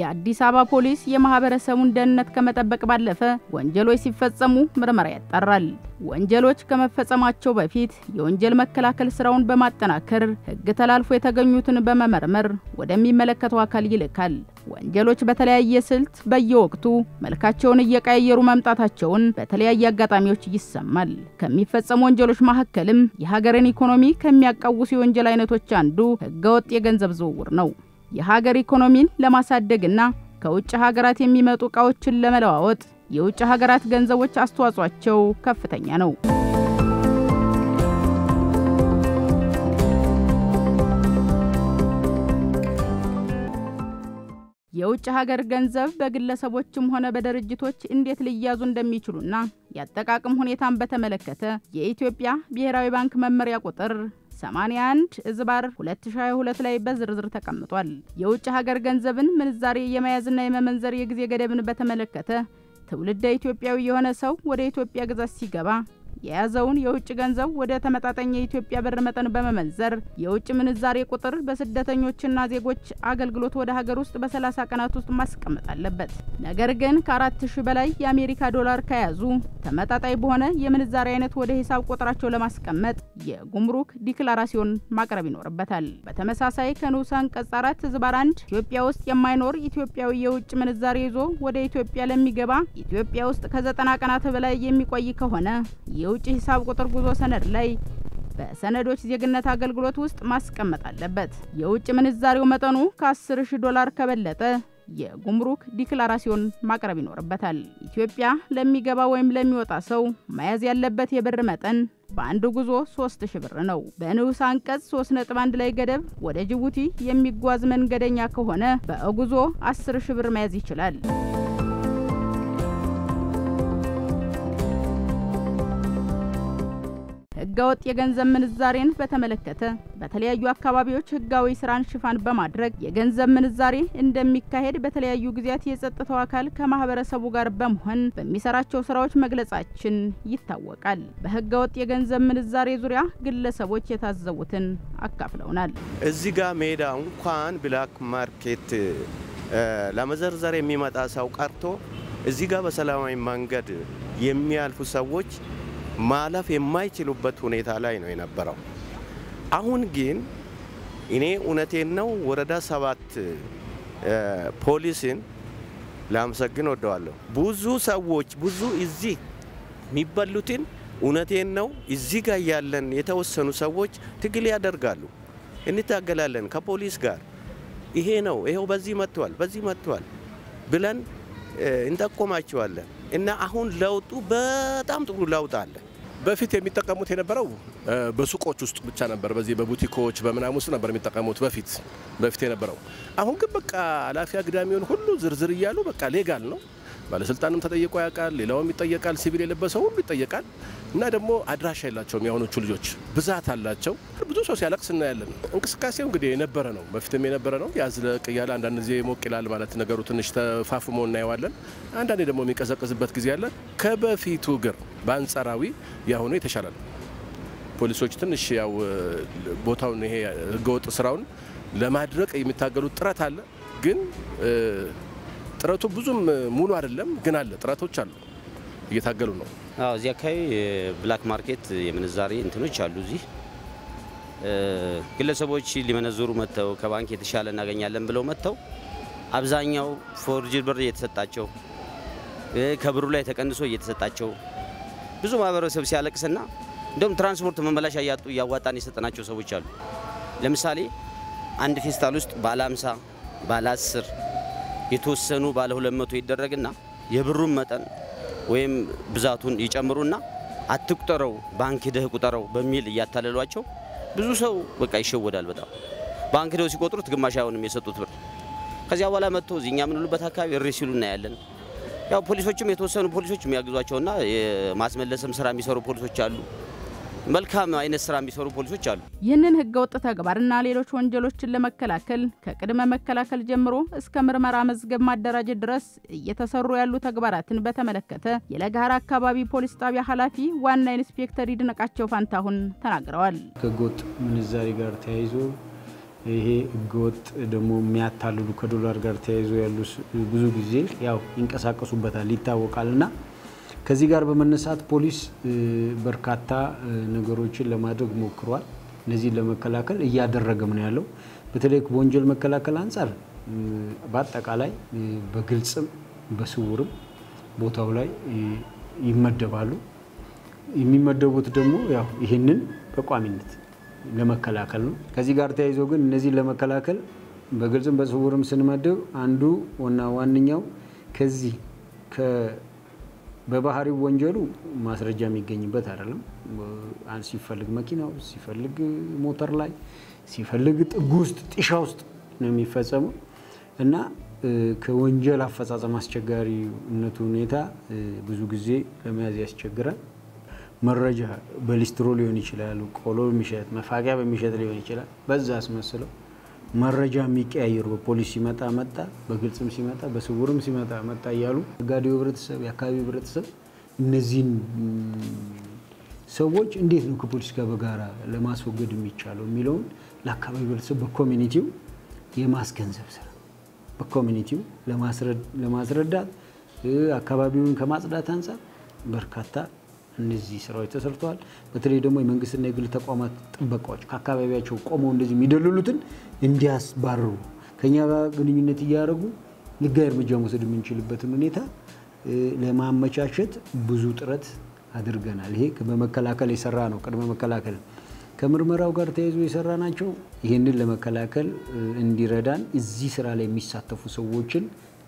የአዲስ አበባ ፖሊስ የማህበረሰቡን ደህንነት ከመጠበቅ ባለፈ ወንጀሎች ሲፈጸሙ ምርመራ ያጣራል። ወንጀሎች ከመፈጸማቸው በፊት የወንጀል መከላከል ስራውን በማጠናከር ሕግ ተላልፎ የተገኙትን በመመርመር ወደሚመለከተው አካል ይልካል። ወንጀሎች በተለያየ ስልት በየወቅቱ መልካቸውን እየቀያየሩ መምጣታቸውን በተለያየ አጋጣሚዎች ይሰማል። ከሚፈጸሙ ወንጀሎች መካከልም የሀገርን ኢኮኖሚ ከሚያቃውሱ የወንጀል አይነቶች አንዱ ህገወጥ የገንዘብ ዝውውር ነው። የሀገር ኢኮኖሚን ለማሳደግና ከውጭ ሀገራት የሚመጡ ዕቃዎችን ለመለዋወጥ የውጭ ሀገራት ገንዘቦች አስተዋጽኦአቸው ከፍተኛ ነው። የውጭ ሀገር ገንዘብ በግለሰቦችም ሆነ በድርጅቶች እንዴት ሊያዙ እንደሚችሉና የአጠቃቀም ሁኔታን በተመለከተ የኢትዮጵያ ብሔራዊ ባንክ መመሪያ ቁጥር 81 እዝባር 2022 ላይ በዝርዝር ተቀምጧል። የውጭ ሀገር ገንዘብን ምንዛሬ የመያዝና የመመንዘር የጊዜ ገደብን በተመለከተ ትውልደ ኢትዮጵያዊ የሆነ ሰው ወደ ኢትዮጵያ ግዛት ሲገባ የያዘውን የውጭ ገንዘብ ወደ ተመጣጣኝ የኢትዮጵያ ብር መጠን በመመንዘር የውጭ ምንዛሬ ቁጥር በስደተኞችና ዜጎች አገልግሎት ወደ ሀገር ውስጥ በ30 ቀናት ውስጥ ማስቀመጥ አለበት። ነገር ግን ከአራት ሺህ በላይ የአሜሪካ ዶላር ከያዙ ተመጣጣኝ በሆነ የምንዛሬ አይነት ወደ ሂሳብ ቁጥራቸው ለማስቀመጥ የጉምሩክ ዲክላራሲዮን ማቅረብ ይኖርበታል። በተመሳሳይ ከንዑስ አንቀጽ አራት ዝባር አንድ ኢትዮጵያ ውስጥ የማይኖር ኢትዮጵያዊ የውጭ ምንዛሬ ይዞ ወደ ኢትዮጵያ ለሚገባ ኢትዮጵያ ውስጥ ከዘጠና ቀናት በላይ የሚቆይ ከሆነ የውጭ ሂሳብ ቁጥር ጉዞ ሰነድ ላይ በሰነዶች ዜግነት አገልግሎት ውስጥ ማስቀመጥ አለበት። የውጭ ምንዛሬው መጠኑ ከ10 ሺህ ዶላር ከበለጠ የጉምሩክ ዲክላራሲዮን ማቅረብ ይኖርበታል። ኢትዮጵያ ለሚገባ ወይም ለሚወጣ ሰው መያዝ ያለበት የብር መጠን በአንድ ጉዞ 3000 ብር ነው። በንዑስ አንቀጽ 3.1 ላይ ገደብ ወደ ጅቡቲ የሚጓዝ መንገደኛ ከሆነ በጉዞ 10 ሺህ ብር መያዝ ይችላል። ህገወጥ የገንዘብ ምንዛሬን በተመለከተ በተለያዩ አካባቢዎች ህጋዊ ስራን ሽፋን በማድረግ የገንዘብ ምንዛሬ እንደሚካሄድ በተለያዩ ጊዜያት የጸጥታው አካል ከማህበረሰቡ ጋር በመሆን በሚሰራቸው ስራዎች መግለጻችን ይታወቃል። በህገወጥ የገንዘብ ምንዛሬ ዙሪያ ግለሰቦች የታዘቡትን አካፍለውናል። እዚህ ጋር ሜዳ እንኳን ብላክ ማርኬት ለመዘርዘር የሚመጣ ሰው ቀርቶ እዚህ ጋር በሰላማዊ መንገድ የሚያልፉ ሰዎች ማለፍ የማይችሉበት ሁኔታ ላይ ነው የነበረው። አሁን ግን እኔ እውነቴን ነው ወረዳ ሰባት ፖሊስን ላመሰግን ወደዋለሁ። ብዙ ሰዎች ብዙ እዚህ የሚበሉትን እውነቴን ነው እዚህ ጋር ያለን የተወሰኑ ሰዎች ትግል ያደርጋሉ፣ እንታገላለን ከፖሊስ ጋር ይሄ ነው ይኸው በዚህ መጥቷል በዚህ መጥቷል ብለን እንጠቆማቸዋለን እና አሁን ለውጡ በጣም ጥሩ ለውጥ አለ። በፊት የሚጠቀሙት የነበረው በሱቆች ውስጥ ብቻ ነበር። በዚህ በቡቲኮች በምናም ውስጥ ነበር የሚጠቀሙት በፊት በፊት የነበረው። አሁን ግን በቃ ኃላፊ አግዳሚውን ሁሉ ዝርዝር እያሉ በቃ ሌጋል ነው። ባለስልጣንም ተጠይቆ ያውቃል፣ ሌላውም ይጠየቃል፣ ሲቪል የለበሰው ሁሉ ይጠየቃል። እና ደግሞ አድራሻ የላቸውም የአሁኖቹ ልጆች ብዛት አላቸው። ብዙ ሰው ሲያለቅስ እናያለን። እንቅስቃሴው እንግዲህ የነበረ ነው፣ በፊትም የነበረ ነው። ያዝለቅ እያለ አንዳንድ ጊዜ ሞቅ ይላል ማለት ነገሩ ትንሽ ተፋፍሞ እናየዋለን። አንዳንዴ ደግሞ የሚቀዘቅዝበት ጊዜ አለ። ከበፊቱ ግር በአንጻራዊ ያሁኑ የተሻለ ነው። ፖሊሶች ትንሽ ያው ቦታውን ይሄ ህገወጥ ስራውን ለማድረቅ የሚታገሉት ጥረት አለ። ግን ጥረቱ ብዙም ሙሉ አይደለም፣ ግን አለ ጥረቶች አሉ፣ እየታገሉ ነው። አዎ እዚህ አካባቢ ብላክ ማርኬት የምንዛሬ እንትኖች አሉ። እዚህ ግለሰቦች ሊመነዝሩ መጥተው ከባንክ የተሻለ እናገኛለን ብለው መጥተው አብዛኛው ፎርጅድ ብር እየተሰጣቸው ከብሩ ላይ ተቀንሶ እየተሰጣቸው ብዙ ማህበረሰብ ሲያለቅስና እንደውም ትራንስፖርት መመላሻ እያጡ እያዋጣን የሰጠናቸው ሰዎች አሉ። ለምሳሌ አንድ ፌስታል ውስጥ ባለ 50 ባለ 10 የተወሰኑ ባለ 200 ይደረግና የብሩን መጠን ወይም ብዛቱን ይጨምሩና አትቁጠረው ባንክ ሂደህ ቁጠረው በሚል እያታለሏቸው ብዙ ሰው በቃ ይሸወዳል። በጣም ባንክ ሂደው ሲቆጥሩት ግማሽ አይሆንም የሰጡት ብር። ከዚያ በኋላ መጥቶ እዚኛ የምንሉበት አካባቢ እሪ ሲሉ እናያለን። ያው ፖሊሶችም የተወሰኑ ፖሊሶች የሚያግዟቸውና የማስመለስም ስራ የሚሰሩ ፖሊሶች አሉ። መልካም አይነት ስራ የሚሰሩ ፖሊሶች አሉ። ይህንን ህገወጥ ተግባርና ሌሎች ወንጀሎችን ለመከላከል ከቅድመ መከላከል ጀምሮ እስከ ምርመራ መዝገብ ማደራጀት ድረስ እየተሰሩ ያሉ ተግባራትን በተመለከተ የለገሃር አካባቢ ፖሊስ ጣቢያ ኃላፊ ዋና ኢንስፔክተር ይድነቃቸው ፋንታሁን ተናግረዋል። ከህገወጥ ምንዛሬ ጋር ተያይዞ ይሄ ህገወጥ ደግሞ የሚያታልሉ ከዶላር ጋር ተያይዞ ያሉ ብዙ ጊዜ ያው ይንቀሳቀሱበታል ይታወቃል። እና ከዚህ ጋር በመነሳት ፖሊስ በርካታ ነገሮችን ለማድረግ ሞክሯል። እነዚህን ለመከላከል እያደረገም ነው ያለው። በተለይ በወንጀል መከላከል አንጻር በአጠቃላይ በግልጽም በስውርም ቦታው ላይ ይመደባሉ። የሚመደቡት ደግሞ ያው ይህንን በቋሚነት ለመከላከል ነው። ከዚህ ጋር ተያይዞ ግን እነዚህን ለመከላከል በግልጽም በስውርም ስንመድብ አንዱ ዋና ዋነኛው ከዚህ በባህሪው ወንጀሉ ማስረጃ የሚገኝበት አይደለም። ሲፈልግ መኪና ውስጥ፣ ሲፈልግ ሞተር ላይ፣ ሲፈልግ ጥግ ውስጥ፣ ጢሻ ውስጥ ነው የሚፈጸመው እና ከወንጀል አፈጻጸም አስቸጋሪነቱ ሁኔታ ብዙ ጊዜ ለመያዝ ያስቸግራል። መረጃ በሊስትሮ ሊሆን ይችላል፣ ቆሎ በሚሸጥ መፋቂያ በሚሸጥ ሊሆን ይችላል። በዛ አስመስለው መረጃ የሚቀያየሩ በፖሊስ ሲመጣ መጣ፣ በግልጽም ሲመጣ በስውርም ሲመጣ መጣ እያሉ ነጋዴው ህብረተሰብ፣ የአካባቢው ህብረተሰብ እነዚህን ሰዎች እንዴት ነው ከፖሊስ ጋር በጋራ ለማስወገድ የሚቻለው የሚለውን ለአካባቢው ህብረተሰብ በኮሚኒቲው የማስገንዘብ ስራ በኮሚኒቲው ለማስረዳት አካባቢውን ከማጽዳት አንጻር በርካታ እነዚህ ስራዎች ተሰርተዋል። በተለይ ደግሞ የመንግስትና የግል ተቋማት ጥበቃዎች ከአካባቢያቸው ቆመው እንደዚህ የሚደልሉትን እንዲያስባርሩ ከኛ ጋር ግንኙነት እያደረጉ ህጋዊ እርምጃ መውሰድ የምንችልበትን ሁኔታ ለማመቻቸት ብዙ ጥረት አድርገናል። ይሄ በመከላከል የሰራ ነው። ቅድመ መከላከል ከምርመራው ጋር ተያይዞ የሰራ ናቸው። ይህንን ለመከላከል እንዲረዳን እዚህ ስራ ላይ የሚሳተፉ ሰዎችን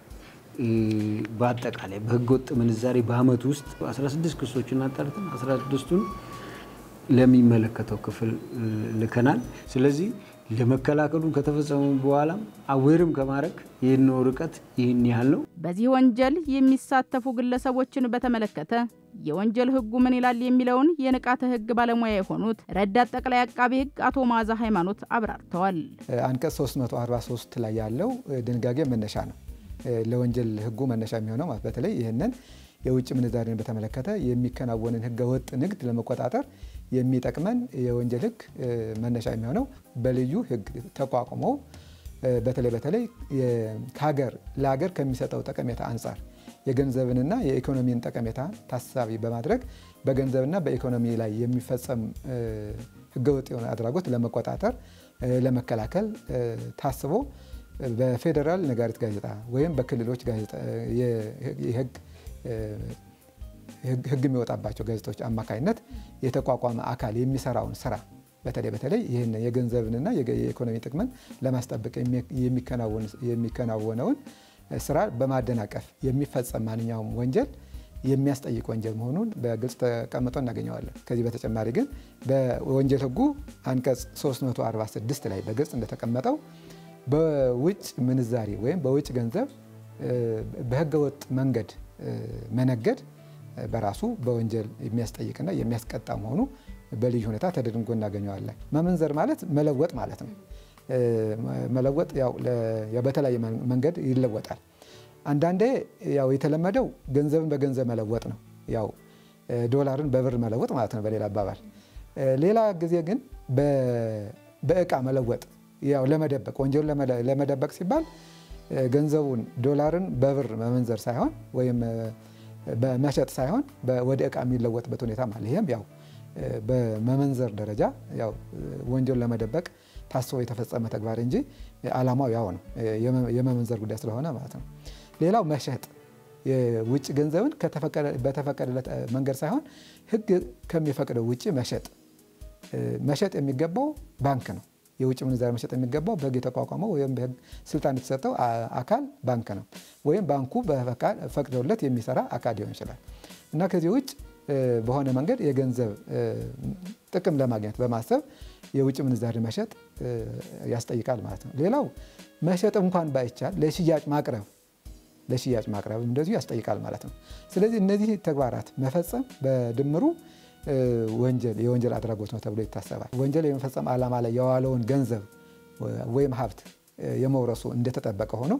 በአጠቃላይ በህገወጥ ምንዛሬ በአመት ውስጥ 16 ክሶችን አጣርተን 16ቱን ለሚመለከተው ክፍል ልከናል። ስለዚህ ለመከላከሉን ከተፈጸሙ በኋላም አዌርም ከማድረግ ይህን ርቀት ይህን ያህል ነው። በዚህ ወንጀል የሚሳተፉ ግለሰቦችን በተመለከተ የወንጀል ህጉ ምን ይላል የሚለውን የንቃተ ህግ ባለሙያ የሆኑት ረዳት ጠቅላይ አቃቢ ህግ አቶ መዓዛ ሃይማኖት አብራርተዋል። አንቀጽ 343 ላይ ያለው ድንጋጌ መነሻ ነው ለወንጀል ህጉ መነሻ የሚሆነው ማለት በተለይ ይህንን የውጭ ምንዛሬን በተመለከተ የሚከናወንን ህገ ወጥ ንግድ ለመቆጣጠር የሚጠቅመን የወንጀል ህግ መነሻ የሚሆነው በልዩ ህግ ተቋቁመው በተለይ በተለይ ከሀገር ለሀገር ከሚሰጠው ጠቀሜታ አንጻር የገንዘብንና የኢኮኖሚን ጠቀሜታ ታሳቢ በማድረግ በገንዘብና በኢኮኖሚ ላይ የሚፈጸም ህገወጥ የሆነ አድራጎት ለመቆጣጠር ለመከላከል ታስቦ በፌዴራል ነጋሪት ጋዜጣ ወይም በክልሎች ጋዜጣ የህግ ህግ የሚወጣባቸው ጋዜጦች አማካኝነት የተቋቋመ አካል የሚሰራውን ስራ በተለይ በተለይ ይህን የገንዘብንና የኢኮኖሚ ጥቅምን ለማስጠበቅ የሚከናወነውን ስራ በማደናቀፍ የሚፈጸም ማንኛውም ወንጀል የሚያስጠይቅ ወንጀል መሆኑን በግልጽ ተቀምጦ እናገኘዋለን። ከዚህ በተጨማሪ ግን በወንጀል ህጉ አንቀጽ 346 ላይ በግልጽ እንደተቀመጠው በውጭ ምንዛሪ ወይም በውጭ ገንዘብ በህገወጥ መንገድ መነገድ በራሱ በወንጀል የሚያስጠይቅና የሚያስቀጣ መሆኑ በልዩ ሁኔታ ተደንጎ እናገኘዋለን። መመንዘር ማለት መለወጥ ማለት ነው። መለወጥ ያው በተለያየ መንገድ ይለወጣል። አንዳንዴ ያው የተለመደው ገንዘብን በገንዘብ መለወጥ ነው። ያው ዶላርን በብር መለወጥ ማለት ነው በሌላ አባባል። ሌላ ጊዜ ግን በእቃ መለወጥ ያው ለመደበቅ ወንጀሉን ለመደበቅ ሲባል ገንዘቡን ዶላርን በብር መመንዘር ሳይሆን ወይም በመሸጥ ሳይሆን ወደ እቃ የሚለወጥበት ሁኔታ ማለት ይህም ያው በመመንዘር ደረጃ ያው ወንጀሉን ለመደበቅ ታስቦ የተፈጸመ ተግባር እንጂ ዓላማው ያው ነው፣ የመመንዘር ጉዳይ ስለሆነ ማለት ነው። ሌላው መሸጥ የውጭ ገንዘብን በተፈቀደለት መንገድ ሳይሆን ሕግ ከሚፈቅደው ውጭ መሸጥ መሸጥ የሚገባው ባንክ ነው። የውጭ ምንዛሪ መሸጥ የሚገባው በህግ የተቋቋመው ወይም በህግ ስልጣን የተሰጠው አካል ባንክ ነው። ወይም ባንኩ ፈቅዶለት የሚሰራ አካል ሊሆን ይችላል እና ከዚህ ውጭ በሆነ መንገድ የገንዘብ ጥቅም ለማግኘት በማሰብ የውጭ ምንዛሪ መሸጥ ያስጠይቃል ማለት ነው። ሌላው መሸጥ እንኳን ባይቻል ለሽያጭ ማቅረብ ለሽያጭ ማቅረብ እንደዚሁ ያስጠይቃል ማለት ነው። ስለዚህ እነዚህ ተግባራት መፈጸም በድምሩ ወንጀል የወንጀል አድራጎት ነው ተብሎ ይታሰባል። ወንጀል የመፈጸም ዓላማ ላይ የዋለውን ገንዘብ ወይም ሀብት የመውረሱ እንደተጠበቀ ሆኖ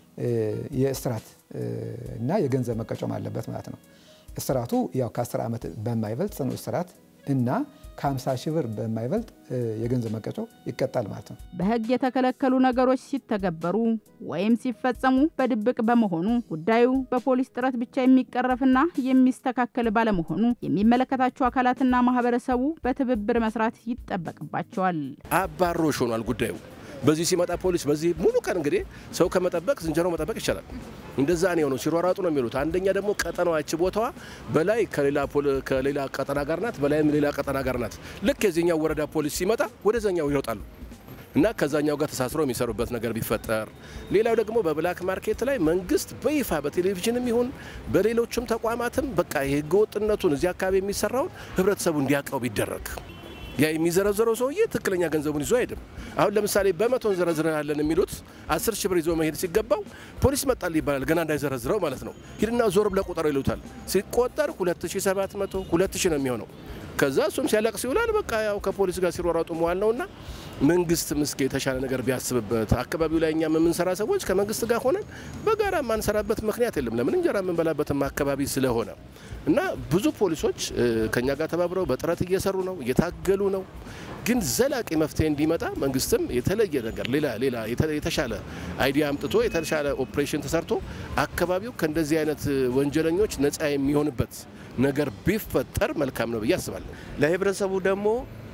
የእስራት እና የገንዘብ መቀጮም አለበት ማለት ነው። እስራቱ ያው ከ10 ዓመት በማይበልጥ ጽኑ እስራት እና ከ50 ሺህ ብር በማይበልጥ የገንዘብ መቀጮ ይቀጣል ማለት ነው። በሕግ የተከለከሉ ነገሮች ሲተገበሩ ወይም ሲፈጸሙ በድብቅ በመሆኑ ጉዳዩ በፖሊስ ጥረት ብቻ የሚቀረፍና የሚስተካከል ባለመሆኑ የሚመለከታቸው አካላትና ማህበረሰቡ በትብብር መስራት ይጠበቅባቸዋል። አባሮሽ ሆኗል ጉዳዩ። በዚህ ሲመጣ ፖሊስ በዚህ ሙሉ ቀን እንግዲህ ሰው ከመጠበቅ ዝንጀሮ መጠበቅ ይቻላል። እንደዛ ነው የሆነው። ሲሯሯጡ ነው የሚሉት። አንደኛ ደግሞ ቀጠናዋች ቦታዋ በላይ ከሌላ ቀጠና ጋር ናት፣ በላይም ሌላ ቀጠና ጋር ናት። ልክ የዚህኛው ወረዳ ፖሊስ ሲመጣ ወደዛኛው ይወጣሉ እና ከዛኛው ጋር ተሳስሮ የሚሰሩበት ነገር ቢፈጠር፣ ሌላው ደግሞ በብላክ ማርኬት ላይ መንግስት በይፋ በቴሌቪዥንም ይሁን በሌሎችም ተቋማትም በቃ የህገወጥነቱን እዚህ አካባቢ የሚሰራውን ህብረተሰቡ እንዲያውቀው ቢደረግ ያ የሚዘረዘረው ሰውዬ ትክክለኛ ገንዘቡን ይዞ አይሄድም። አሁን ለምሳሌ በመቶ እንዘረዝራለን የሚሉት አስር ሺህ ብር ይዞ መሄድ ሲገባው ፖሊስ መጣል ይባላል። ገና እንዳይዘረዝረው ማለት ነው። ሂድና ዞር ብለህ ቁጠረው ይሉታል። ሲቆጠር 2700 2000 ነው የሚሆነው። ከዛ እሱም ሲያለቅስ ይውላል። በቃ ያው ከፖሊስ ጋር ሲሯሯጡ መዋል ነውና መንግስት ምስክ የተሻለ ነገር ቢያስብበት። አካባቢው ላይ እኛም የምንሰራ ሰዎች ከመንግስት ጋር ሆነን በጋራ የማንሰራበት ምክንያት የለም። ለምን እንጀራ የምንበላበትም አካባቢ ስለሆነ እና ብዙ ፖሊሶች ከኛ ጋር ተባብረው በጥረት እየሰሩ ነው፣ እየታገሉ ነው። ግን ዘላቂ መፍትሄ እንዲመጣ መንግስትም የተለየ ነገር ሌላ ሌላ የተሻለ አይዲያ አምጥቶ የተሻለ ኦፕሬሽን ተሰርቶ አካባቢው ከእንደዚህ አይነት ወንጀለኞች ነፃ የሚሆንበት ነገር ቢፈጠር መልካም ነው ብዬ አስባለሁ። ለህብረተሰቡ ደግሞ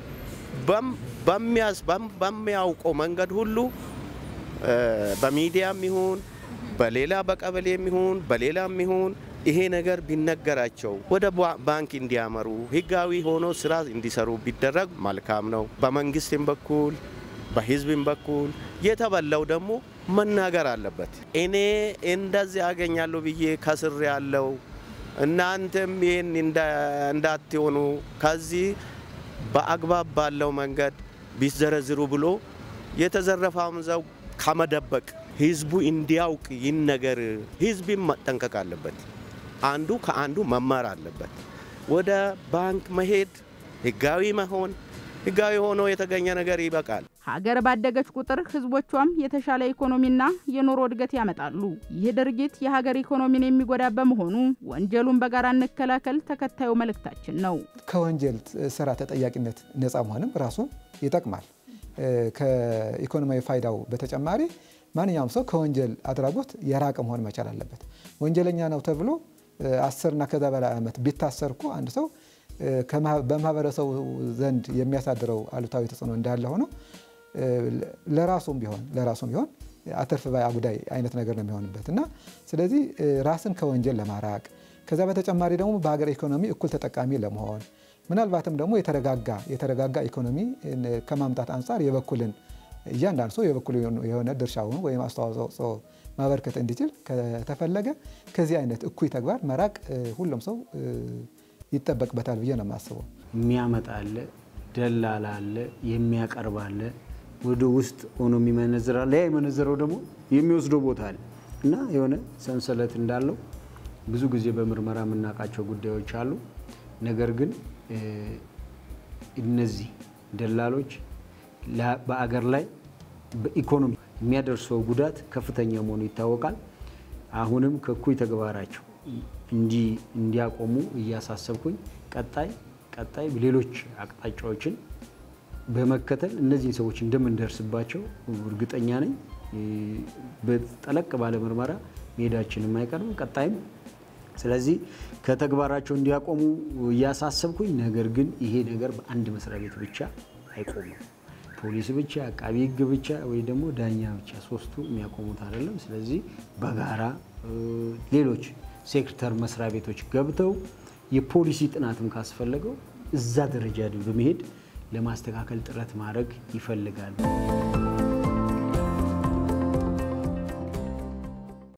በሚያውቀው መንገድ ሁሉ በሚዲያም ይሁን በሌላ በቀበሌም ይሁን በሌላም ይሁን ይሄ ነገር ቢነገራቸው ወደ ባንክ እንዲያመሩ ህጋዊ ሆኖ ስራ እንዲሰሩ ቢደረግ መልካም ነው። በመንግስትም በኩል በህዝብም በኩል የተበላው ደግሞ መናገር አለበት። እኔ እንደዚህ አገኛለሁ ብዬ ከስር ያለው እናንተም ይህን እንዳትሆኑ ከዚህ በአግባብ ባለው መንገድ ቢዘረዝሩ ብሎ የተዘረፈውን ሰው ከመደበቅ ህዝቡ እንዲያውቅ ይህን ነገር ህዝብም መጠንቀቅ አለበት። አንዱ ከአንዱ መማር አለበት። ወደ ባንክ መሄድ ህጋዊ መሆን ህጋዊ ሆኖ የተገኘ ነገር ይበቃል። ሀገር ባደገች ቁጥር ህዝቦቿም የተሻለ ኢኮኖሚና የኑሮ እድገት ያመጣሉ። ይህ ድርጊት የሀገር ኢኮኖሚን የሚጎዳ በመሆኑ ወንጀሉን በጋራ እንከላከል ተከታዩ መልእክታችን ነው። ከወንጀል ስራ ተጠያቂነት ነፃ መሆንም ራሱ ይጠቅማል። ከኢኮኖሚያዊ ፋይዳው በተጨማሪ ማንኛውም ሰው ከወንጀል አድራጎት የራቀ መሆን መቻል አለበት። ወንጀለኛ ነው ተብሎ አስርና ከዛ በላይ ዓመት ቢታሰር እኮ አንድ ሰው በማህበረሰቡ ዘንድ የሚያሳድረው አሉታዊ ተጽዕኖ እንዳለ ሆኖ ለራሱም ቢሆን ለራሱም ቢሆን አተርፍ ባይ አጉዳይ አይነት ነገር ነው የሚሆንበት እና ስለዚህ ራስን ከወንጀል ለማራቅ ከዛ በተጨማሪ ደግሞ በሀገር ኢኮኖሚ እኩል ተጠቃሚ ለመሆን ምናልባትም ደግሞ የተረጋጋ የተረጋጋ ኢኮኖሚ ከማምጣት አንጻር የበኩልን እያንዳንዱ ሰው የበኩል የሆነ ድርሻውን ወይም አስተዋጽኦ ማበርከት እንዲችል ከተፈለገ ከዚህ አይነት እኩይ ተግባር መራቅ ሁሉም ሰው ይጠበቅበታል ብዬ ነው የማስበው። የሚያመጣ አለ፣ ደላላ አለ፣ የሚያቀርብ አለ፣ ወደ ውስጥ ሆኖ የሚመነዝር አለ። ያ የመነዘረው ደግሞ የሚወስደው ቦታ አለ እና የሆነ ሰንሰለት እንዳለው ብዙ ጊዜ በምርመራ የምናውቃቸው ጉዳዮች አሉ። ነገር ግን እነዚህ ደላሎች በአገር ላይ በኢኮኖሚ የሚያደርሰው ጉዳት ከፍተኛ መሆኑ ይታወቃል። አሁንም ከእኩይ ተግባራቸው እንዲያቆሙ እያሳሰብኩኝ ቀጣይ ቀጣይ ሌሎች አቅጣጫዎችን በመከተል እነዚህን ሰዎች እንደምንደርስባቸው እርግጠኛ ነኝ። በጠለቅ ባለ ምርመራ መሄዳችንም አይቀርም ቀጣይም። ስለዚህ ከተግባራቸው እንዲያቆሙ እያሳሰብኩኝ፣ ነገር ግን ይሄ ነገር በአንድ መስሪያ ቤት ብቻ አይቆምም። ፖሊስ ብቻ፣ አቃቢ ሕግ ብቻ ወይ ደግሞ ዳኛ ብቻ ሶስቱ የሚያቆሙት አይደለም። ስለዚህ በጋራ ሌሎች ሴክተር መስሪያ ቤቶች ገብተው የፖሊሲ ጥናትም ካስፈለገው እዛ ደረጃ በመሄድ ለማስተካከል ጥረት ማድረግ ይፈልጋል።